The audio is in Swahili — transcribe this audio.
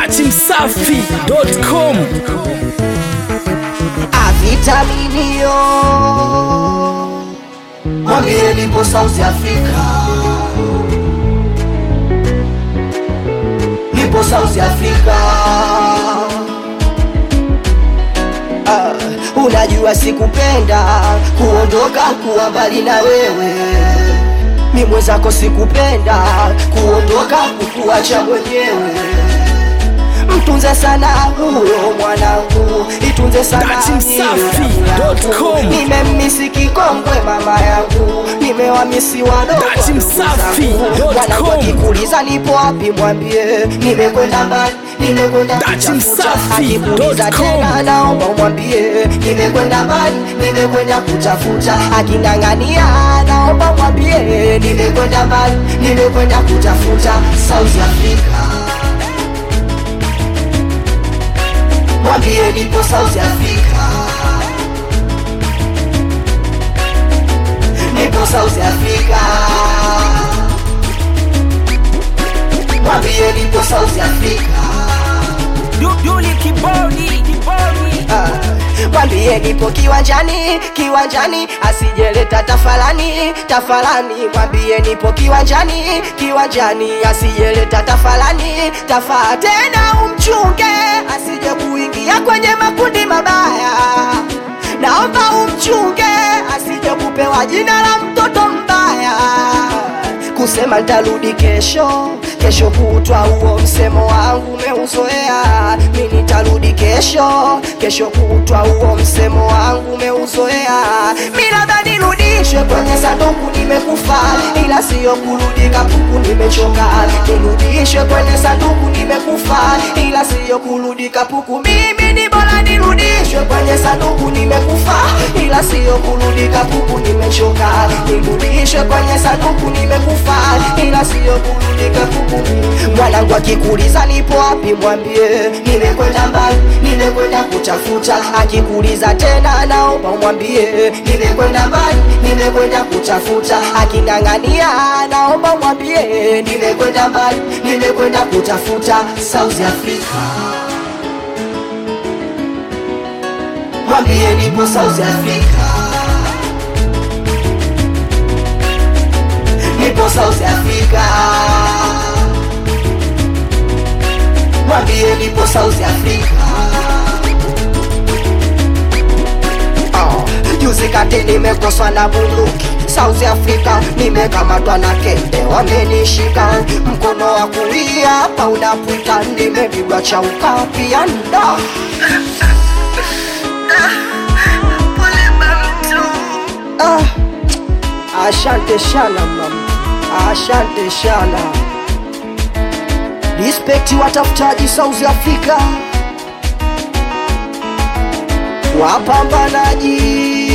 datimsafi.com avitaminio mwambie nipo South Africa, nipo South Africa. Ah, unajua sikupenda kuondoka kuwa mbali na wewe, mi mwenzako sikupenda kuondoka kukuacha mwenyewe mtunze sana huyo mwanangu, itunze sana Datimsafi.com. nimemisi kikongwe mama yangu, nimewamisi wadogo Datimsafi.com. wanangu, akikuuliza nipo wapi mwambie nimekwenda mbali, nimekwenda kutafuta. Datimsafi.com. Akikuuliza tena naomba umwambie nimekwenda mbali, nimekwenda kutafuta. Aking'ang'ania naomba mwambie nimekwenda mbali, nimekwenda kutafuta South Africa. mwambie nipo South Africa, nipo South Africa, mwambie nipo South Africa, Duli kibodi kibodi Ah, mwambie nipo kiwanjani, kiwanjani, asijeleta tafalani, tafalani, mwambie nipo kiwanjani, kiwanjani, asijeleta tafalani, tafa tena umchunge, asije kuingia kwenye makundi mabaya, naomba umchunge, asije kupewa jina la mtoto mbaya kusema ntarudi kesho kesho kutwa, huo msemo wangu umeuzoea. Mi nitarudi kesho kesho kutwa, huo msemo wangu umeuzoea. Mi labda nirudishwe kwenye sanduku, nimekufa ila siyo kurudi kapuku, nimechoka. Nirudishwe kwenye sanduku, nimekufa ila siyo kurudi kapuku. Mimi ni bora nirudishwe kwenye sanduku, nimekufa ila siyo kurudi kapuku, nimechoka. Nirudishwe kwenye sanduku, nimekufa ila siyo kurudi kapuku. Mwanangu akikuuliza nipo wapi, mwambie nimekwenda mbali, nimekwenda kutafuta. Akikuuliza tena, naomba umwambie nimekwenda mbali, nimekwenda kutafuta. Aking'ang'ania, naomba mwambie nimekwenda mbali, nimekwenda kutafuta South Africa. Mwambie nipo South Africa, nipo South Africa. Mwambie nipo South Africa. Oh, juzi kati nimekoswa na bunduki South Africa, nimekamatwa na kende, wamenishika mkono wa kulia hapa unapita, nimepigwa chauka pia nda Ah, asante sana mama, asante sana. Respect watafutaji South Africa, wapambanaji